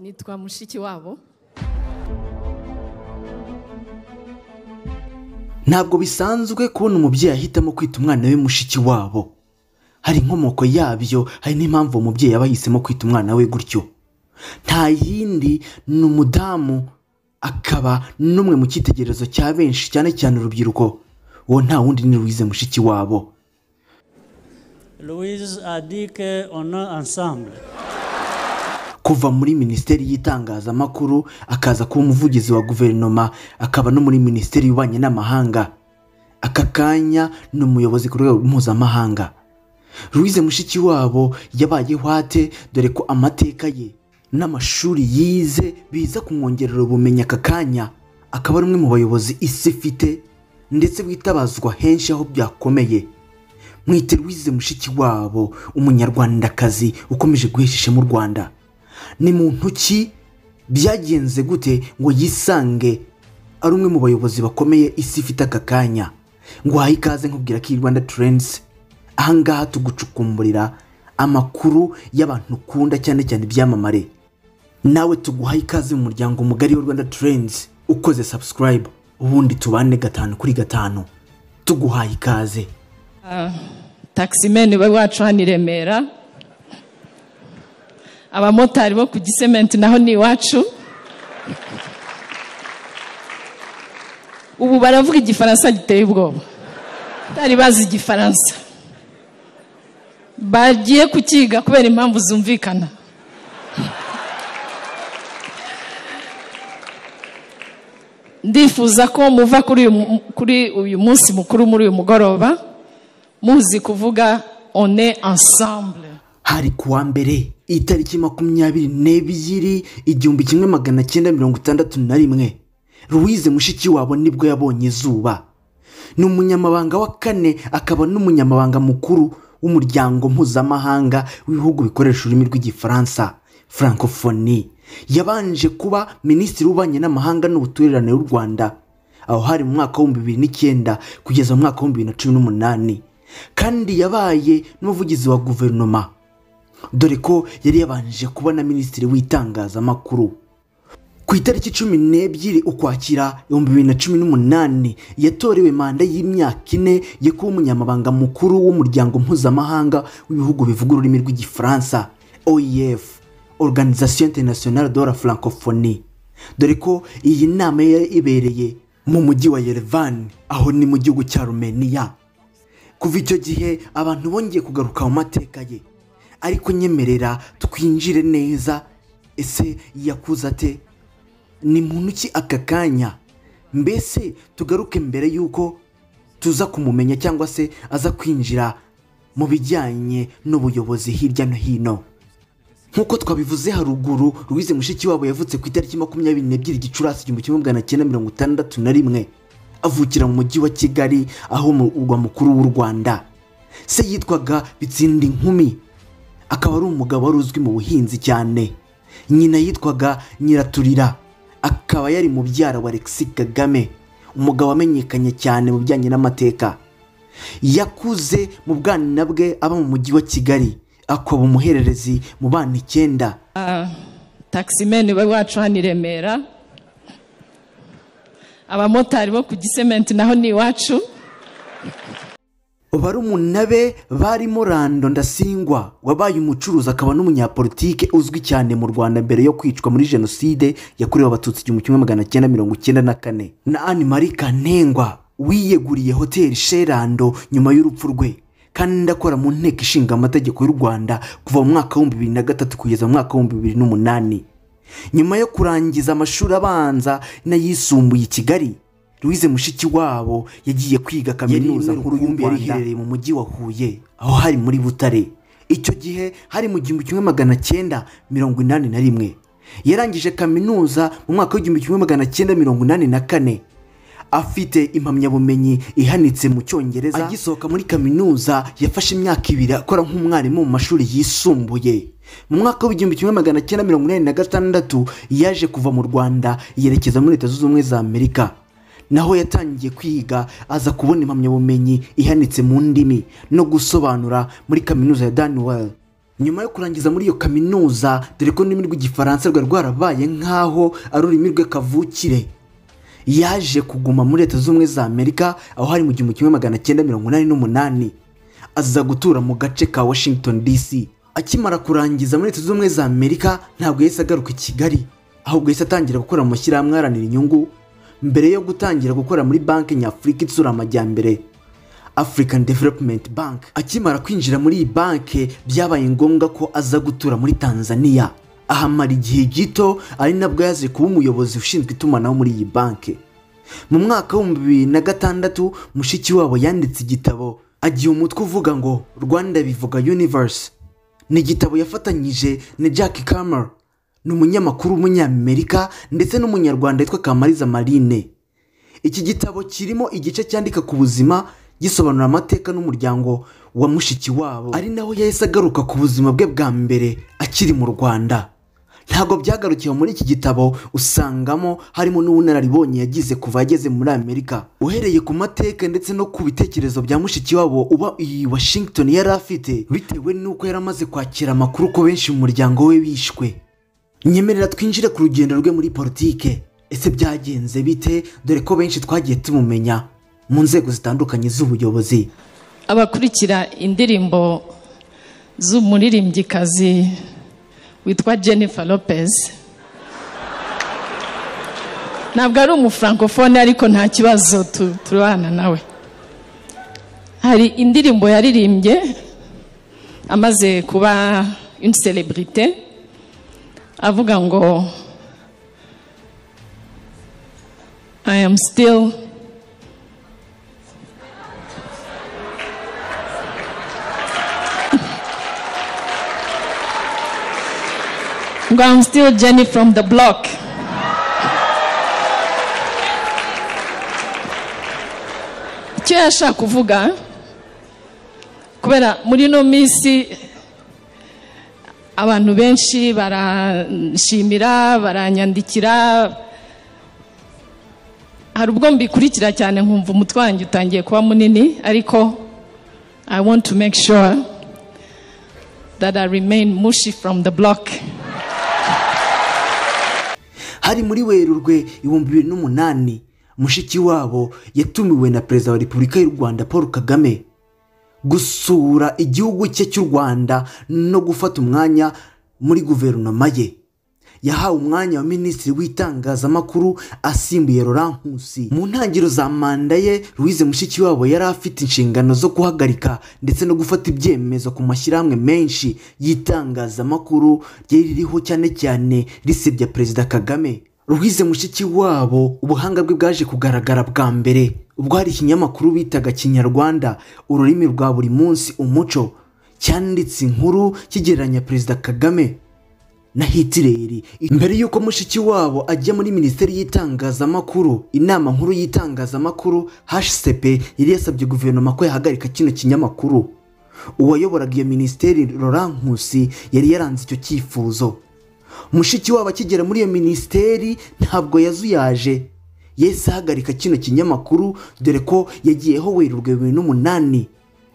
nitwa mushiki wabo ntabwo bisanzwe kubona umubyeyi ahitamo kwita umwana we mushiki wabo hari inkomoko yabyo hari n'impamvu uwo mubyeyi aba yahisemo kwita umwana we gutyo nta yindi ni umudamu akaba n'umwe mu cyitegererezo cya benshi cyane cyane urubyiruko uwo nta wundi ni ruwize mushiki wabo Louise a dit qu'on est ensemble. kuva muri minisiteri y'itangazamakuru akaza kuba umuvugizi wa guverinoma akaba no muri minisiteri y'ububanyi n'amahanga aka kanya ni umuyobozi ku rwego mpuzamahanga Louise mushiki wabo yabaye hwate dore ko amateka ye n'amashuri yize biza kumwongerera ubumenyi aka kanya akaba ari umwe mu bayobozi isi ifite ndetse witabazwa henshi aho byakomeye mwite Louise mushiki wabo umunyarwandakazi ukomeje guhesha ishema u rwanda ni mu ntoki byagenze gute ngo yisange ari umwe mu bayobozi bakomeye isi ifite aka kanya ngo wahe ikaze nkubwira ko iyi rwanda turensi ahangaha tugucukumburira amakuru y'abantu ukunda cyane cyane ibyamamare nawe tuguhaye ikaze mu muryango mugari wa rwanda turensi ukoze sabusikarayibu ubundi tubane gatanu kuri gatanu tuguhaye ikaze takisimeni wacu hano i remera abamotari bo ku gisementi naho ni iwacu ubu baravuga igifaransa giteye ubwoba batari bazi igifaransa bagiye kukiga kubera impamvu zumvikana ndifuza ko muva kuri uyu mu- kuri uyu munsi mukuru muri uyu mugoroba muzi kuvuga one ensemble hari ku wa mbere itariki makumyabiri n'ebyiri igihumbi kimwe magana cyenda mirongo itandatu na rimwe Louise mushiki wabo nibwo yabonye izuba ni umunyamabanga wa kane akaba n'umunyamabanga mukuru w'umuryango mpuzamahanga w'ibihugu bikoresha ururimi rw'igifaransa francophonie yabanje kuba minisitiri w'ububanyi n'amahanga n'ubuturirane w'u rwanda aho hari mu mwaka w'ibihumbi bibiri n'icyenda kugeza mu mwaka w'ibihumbi bibiri na cumi n'umunani kandi yabaye n'umuvugizi wa guverinoma dore ko yari yabanje kuba na minisitiri w'itangazamakuru ku itariki cumi n'ebyiri ukwakira ibihumbi bibiri na cumi n'umunani yatorewe manda y'imyaka ine yo kuba umunyamabanga mukuru w'umuryango mpuzamahanga w'ibihugu bivuga ururimi rw'igifaransa oef organisation internationale de la francophonie dore ko iyi nama yari ibereye mu mujyi wa yerevan aho ni mu gihugu cya rumeniya kuva icyo gihe abantu bongeye kugaruka mu mateka ye ariko nyemerera twinjire neza ese yakuze ate ni muntu ki aka kanya mbese tugaruke mbere y'uko tuza kumumenya cyangwa se aza kwinjira mu bijyanye n'ubuyobozi hirya no hino nk'uko twabivuze haruguru Louise mushiki wabo yavutse ku itariki makumyabiri n'ebyiri gicurasi igihumbi kimwe magana cyenda mirongo itandatu na rimwe avukira mu mujyi wa kigali aho mu urwa mukuru w'u rwanda se yitwaga bitsinda inkumi akaba ari umugabo wari uzwi mu buhinzi cyane nyina yitwaga nyiraturira akaba yari mubyara wa alexis kagame umugabo wamenyekanye cyane mu bijyanye n'amateka yakuze mu bwana bwe aba mu mujyi wa kigali akoba umuhererezi mu bana icyenda takisimeni wacu hano i remera abamotari bo ku gisementi naho ni iwacu barumuna be barimo rando ndasingwa wabaye umucuruzi akaba n'umunyapolitike uzwi cyane mu rwanda mbere yo kwicwa muri jenoside yakorewe abatutsi igihumbi kimwe magana cyenda mirongo icyenda na kane na anne marie kanengwa wiyeguriye hoteli sherando nyuma y'urupfu rwe kandi akora mu nteko ishinga amategeko y'u rwanda kuva mu mwaka w'ibihumbi bibiri na gatatu kugeza mu mwaka w'ibihumbi bibiri n'umunani nyuma yo kurangiza amashuri abanza n'ayisumbuye i kigali Louise mushiki wabo yagiye kwiga kaminuza nkuru y'u Rwanda yari iherereye mu mujyi wa Huye aho hari muri Butare icyo gihe hari mu gihumbi kimwe magana cyenda mirongo inani na rimwe yarangije kaminuza mu mwaka w'igihumbi kimwe magana cyenda mirongo inani na kane afite impamyabumenyi ihanitse mu cyongereza agisohoka muri kaminuza yafashe imyaka ibiri akora nk'umwarimu mu mashuri yisumbuye mu mwaka w'igihumbi kimwe magana cyenda mirongo inani na gatandatu yaje kuva mu rwanda yerekeza muri leta zunze ubumwe za amerika naho yatangiye kwiga aza kubona impamyabumenyi ihanitse mu ndimi no gusobanura muri kaminuza ya daniwell nyuma yo kurangiza muri iyo kaminuza dore ko ururimi rw'igifaransa rwari rwarabaye nk'aho ari ururimi rwe kavukire yaje kuguma muri leta z'ubumwe za amerika aho hari mu gihumbi kimwe magana cyenda mirongo inani n'umunani aza gutura mu gace ka washington dc akimara kurangiza muri leta z'ubumwe za amerika ntabwo yahise agaruka i kigali ahubwo yahise atangira gukora mu mashyirahamwe aharanira inyungu mbere yo gutangira gukora muri banki nyafurika itsura amajyambere african development bank akimara kwinjira muri iyi banki byabaye ngombwa ko aza gutura muri tanzania ahamara igihe gito ari nabwo yaje kuba umuyobozi ushinzwe itumanaho muri iyi banki mu mwaka w'ibihumbi bibiri na gatandatu mushiki wabo yanditse igitabo agiye umutwe uvuga ngo rwanda bivuga universe ni igitabo yafatanyije na jack kammer ni umunyamakuru w'umunyamerika ndetse n'umunyarwanda witwa kamariza marine iki gitabo kirimo igice cyandika ku buzima gisobanura amateka n'umuryango wa mushiki wabo ari naho yahise agaruka ku buzima bwe bwa mbere akiri mu rwanda ntabwo byagarukiwe muri iki gitabo usangamo harimo n'ubunararibonye yagize kuva yageze muri amerika uhereye ku mateka ndetse no ku bitekerezo bya mushiki wabo uba iyi washington yari afite bitewe n'uko yari amaze kwakira amakuru ko benshi mu muryango we bishwe nyemerera twinjire ku rugendo rwe muri politike ese byagenze bite dore ko benshi twagiye tumumenya mu nzego zitandukanye z'ubuyobozi abakurikira indirimbo z'umuririmbyikazi witwa jennifer lopez ntabwo ari umufrankofone ariko nta kibazo tu- turabana nawe hari indirimbo yaririmbye amaze kuba une celebrite avuga ngo i am still ngo I'm still Jenny from the block icyo yashaka kuvuga kubera muri ino minsi abantu benshi baranshimira baranyandikira hari ubwo mbikurikira cyane nkumva umutwe wanjye utangiye kuba munini ariko i want to make sure that i remain mushi from the block hari muri werurwe ibihumbi bibiri n'umunani mushiki wabo yatumiwe na perezida wa repubulika y'u rwanda paul kagame gusura igihugu cye cy'u rwanda no gufata umwanya muri guverinoma ye yahawe umwanya wa minisitiri w'itangazamakuru asimbuye Laurent Nkusi mu ntangiriro za manda ye Louise Mushikiwabo yari afite inshingano zo guhagarika ndetse no gufata ibyemezo ku mashyirahamwe menshi y'itangazamakuru ryari ririho cyane cyane risebya Perezida Kagame Louise Mushikiwabo ubuhanga bwe bwaje kugaragara bwa mbere ubwo hari ikinyamakuru bitaga Kinyarwanda ururimi rwa buri munsi umuco cyanditse inkuru kigereranya Perezida Kagame na hitireri mbere y'uko mushiki wabo ajya muri minisiteri y'itangazamakuru inama nkuru y'itangazamakuru hcp yari yasabye guverinoma ko yahagarika kino kinyamakuru uwayoboraga iyo minisiteri Laurent Nkusi yari yaranze icyo cyifuzo mushiki wabo akigera muri iyo minisiteri ntabwo yazuyaje yahise ahagarika kino kinyamakuru dore ko yagiyeho werurwe bibiri n'umunani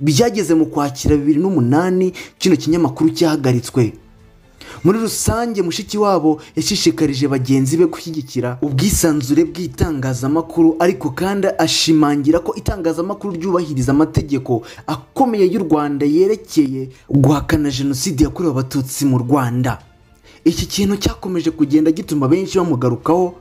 byageze mu kwakira bibiri n'umunani kino kinyamakuru cyahagaritswe muri rusange mushiki wabo yashishikarije bagenzi be gushyigikira ubwisanzure bw'itangazamakuru ariko kandi ashimangira ko itangazamakuru ryubahiriza amategeko akomeye y'u rwanda yerekeye guhakana jenoside yakorewe abatutsi mu rwanda iki kintu cyakomeje kugenda gituma benshi bamugarukaho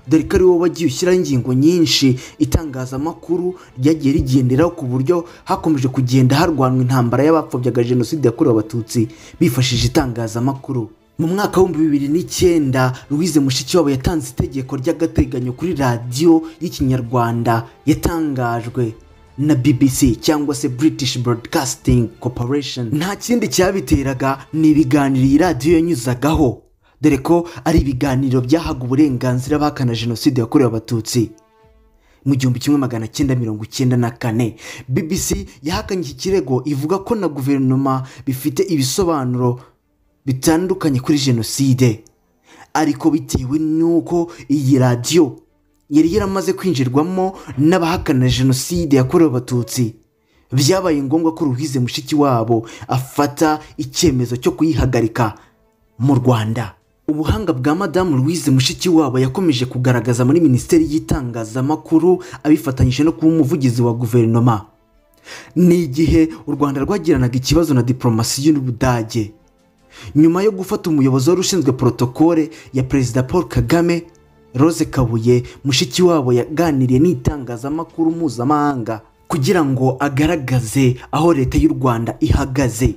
dore ko ari wowe wagiye ushyiraho ingingo nyinshi itangazamakuru ryagiye rigenderaho ku buryo hakomeje kugenda harwanwa intambara y'abapfobyaga jenoside yakorewe abatutsi bifashishije itangazamakuru mu mwaka w'ibihumbi bibiri n'icyenda Louise Mushikiwabo yatanze itegeko ry'agateganyo kuri radiyo y'ikinyarwanda yatangajwe na BBC cyangwa se British Broadcasting Corporation nta kindi cyabiteraga ni ibiganiro iyi radiyo yanyuzagaho dore ko ari ibiganiro byahaga uburenganzira abahakana jenoside yakorewe abatutsi mu gihumbi kimwe magana cyenda mirongo icyenda na kane BBC yahakanye iki kirego ivuga ko na guverinoma bifite ibisobanuro bitandukanye kuri jenoside ariko bitewe n'uko iyi radiyo yari yaramaze kwinjirwamo n'abahakana jenoside yakorewe abatutsi byabaye ngombwa ko ruhize mushiki wabo afata icyemezo cyo kuyihagarika mu rwanda ubuhanga bwa madamu louise mushikiwabo yakomeje kugaragaza muri minisiteri y'itangazamakuru abifatanyije no kuba umuvugizi wa guverinoma ni igihe u rwanda rwagiranaga ikibazo na diporomasi y'ubudage nyuma yo gufata umuyobozi wari ushinzwe porotokole ya perezida paul kagame rose kabuye mushikiwabo yaganiriye n'itangazamakuru mpuzamahanga kugira ngo agaragaze aho leta y'u rwanda ihagaze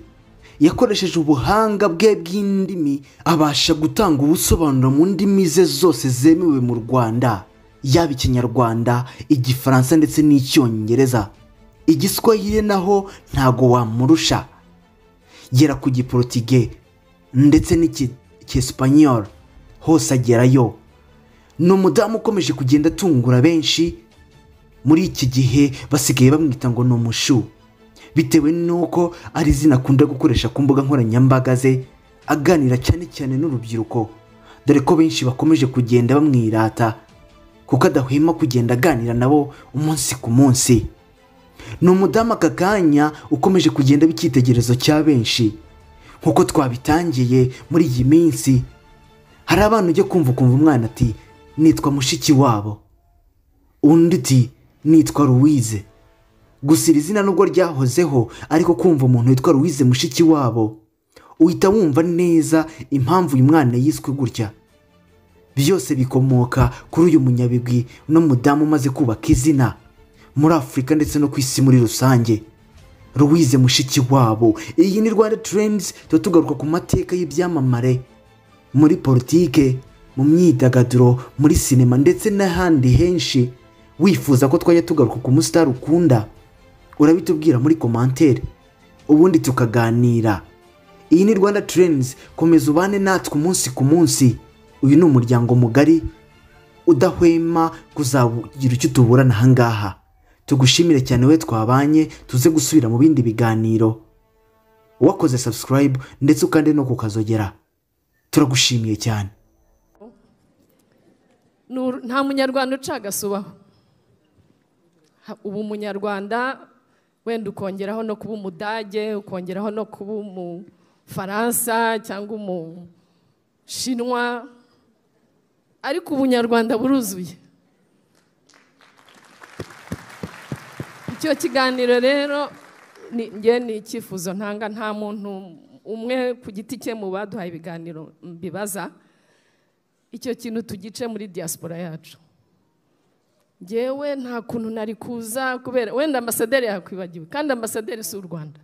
yakoresheje ubuhanga bwe bw'indimi abasha gutanga ubusobanuro mu ndimi ze zose zemewe mu rwanda yaba ikinyarwanda igifaransa ndetse n'icyongereza igiswahili naho ntago wamurusha gera ku giporotige ndetse n'icyesipanyoro hose agerayo ni umudamu ukomeje kugenda atungura benshi muri iki gihe basigaye bamwita ngo ni umushu bitewe n'uko ari izina akunda gukoresha ku mbuga nkoranyambaga ze aganira cyane cyane n'urubyiruko dore ko benshi bakomeje kugenda bamwirata kuko adahwema kugenda aganira nabo umunsi ku munsi ni umudamu aka kanya ukomeje kugenda aba icyitegererezo cya benshi nk'uko twabitangiye muri iyi minsi hari abana ujya kumva ukumva umwana ati nitwa mushiki wabo undi uti nitwa ruwize gusa iri zina nubwo ryahozeho ariko kumva umuntu witwa ruwize mushiki wabo uhita wumva neza impamvu uyu mwana yiswe gutya byose bikomoka kuri uyu munyabigwi n'umudamu umaze kubaka izina muri afurika ndetse no ku isi muri rusange ruwize mushiki wabo iyi ni rwanda turendizi tuba tugaruka ku mateka y'ibyamamare muri politike mu myidagaduro muri sinema ndetse n'ahandi henshi wifuza ko twajya tugaruka ku musitari ukunda urabitubwira muri komantere ubundi tukaganira iyi ni rwanda turenzi komeza ubane natwe umunsi ku munsi uyu ni umuryango mugari udahwema kuzagira icyo utuburana ahangaha tugushimire cyane we twabanye tuze gusubira mu bindi biganiro wakoze sabusikarayibu ndetse ukande no kukazogera turagushimiye cyane Nur- nta munyarwanda uca agasubaho Ha- uba umunyarwanda wenda ukongeraho no kuba umudage ukongeraho no kuba umufaransa cyangwa umushinwa ariko ubunyarwanda buruzuye icyo kiganiro rero ni njye ni icyifuzo ntanga nta muntu umwe ku giti cye mu baduhaye ibiganiro mbibaza icyo kintu tugice muri diaspora yacu ngewe nta kuntu nari kuza kubera wenda ambasaderi yakwibagiwe kandi ambasaderi si u rwanda